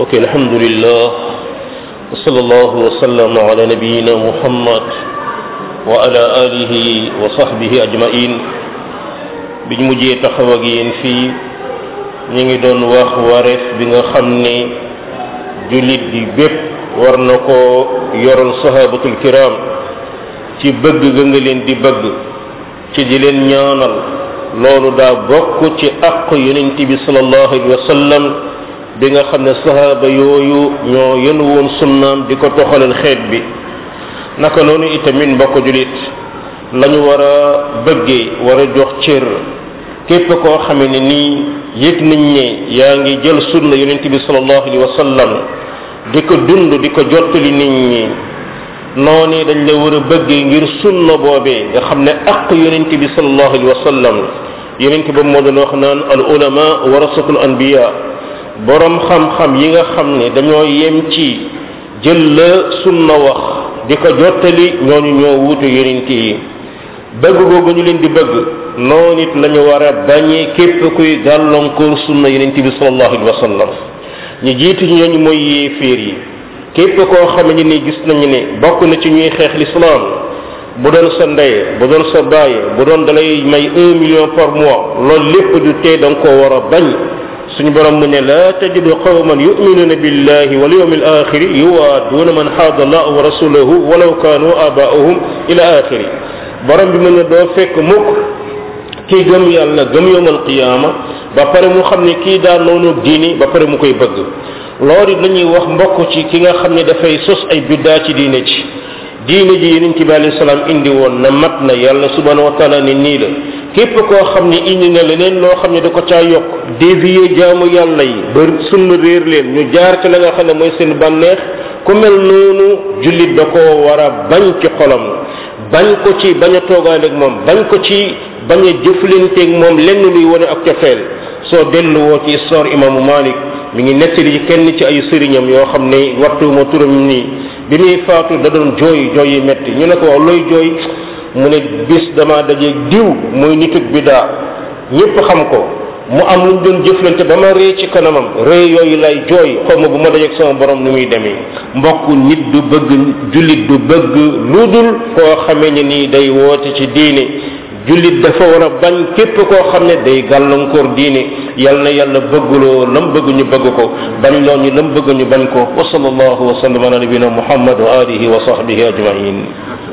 ok alhamdulillah wa sallallahu wa sallam ala nabiyina muhammad wa ala alihi wa sahbihi ajmain biñ mujjee taxaw ak yéen fii ñu ngi doon wax wareef bi nga xam ne jullit bi bépp war na ko yoral sahabatul kiram ci bëgg ga nga leen di bëgg ci di leen ñaanal loolu daa bokk ci àq yonent bi sallallahu alayhi wa sallam bi nga xam ne sahaaba yooyu ñoo yen woon sunnaam di ko toxalal xeet bi naka noonu itamit mbokk julit lañu war a bëggee war a jox cër képp koo xame ne nii yëg nañ ne yaa ngi jël sunna yonent bi sallallahu alayhi wa sallam di ko dund di ko jottali nit ñi noonu dañ la war a bëggee ngir sunna boobee nga xam ne aq yonent bi sallallahu alayhi wa sallam yonent ba moo doon wax naan al ulama warasatul anbiya borom xam-xam yi nga xam ne dañoo yem ci jël la sunna wax di ko jottali ñooñu ñoo wuutu yonent yi bëgg googu ñu leen di bëgg noonu it la ñu war a bañee képp kuy gàllankoor sunna yonent bi sallallahu alayhi wa sallam ñu jiitu ñooñu mooy yéeféer yi képp koo xam ne ni gis nañu ne bokk na ci ñuy xeex l'islam bu doon sa ndey bu doon sa baay bu doon dalay may un million par mois loolu lépp du tee da nga koo war a bañ suñu borom mu ne la tajidu qawman yu'minuna billahi wal yawmil akhiri yuwaaduna man haada allah wa rasulahu walaw kanu abaahum ila akhiri borom bi mu ne doo fekk mukk kii gëm yàlla gëm yawmal qiyaama ba pare mu xam ne kii daa noonu diini ba pare mu koy bëgg loolu it la ñuy wax mbokk ci ki nga xam ne dafay sos ay biddaa ci diine ci diine ji yonent bi alayhi salaam indi woon na mat na yàlla subhanahu wa taala ne nii la képp koo xam ne indi na leneen loo xam ne da ko caa yokk dévier jaamu yàlla yi ba sunna réer leen ñu jaar ci la nga xam ne mooy seen bànneex ku mel noonu jullit da koo war a bañ ci xolam bañ ko ci bañ a toogaale ak moom bañ ko ci bañ a jëflanteeg moom lenn luy wane ak cofeel soo delluwoo ci histoire imaamu Malik mi ngi nettali ci kenn ci ay sëriñam yoo xam ne waxtu ma turam nii bi muy faatu da doon jooy jooy yi metti ñu ne ko waaw looy jooy mu ne bis dama dajeeg diw muy nitug bidaa ñépp xam ko mu am lu ñu doon jëflante ba ma ree ci kanamam ree yooyu lay jooy xaw ma bu ma dajeeg sama borom ni muy demee mbokk nit du bëgg jullit du bëgg lu dul koo xamee ne nii day woote ci diine jullit dafa war a bañ képp koo xam ne day gàllankoor diine yal na yàlla bëgguloo lam bëgg ñu bëgg ko bañ loo ñu lam bëgg ñu bañ ko wa sallallahu wa sallam ala nabina muhammad wa alihi wa sahbihi ajmain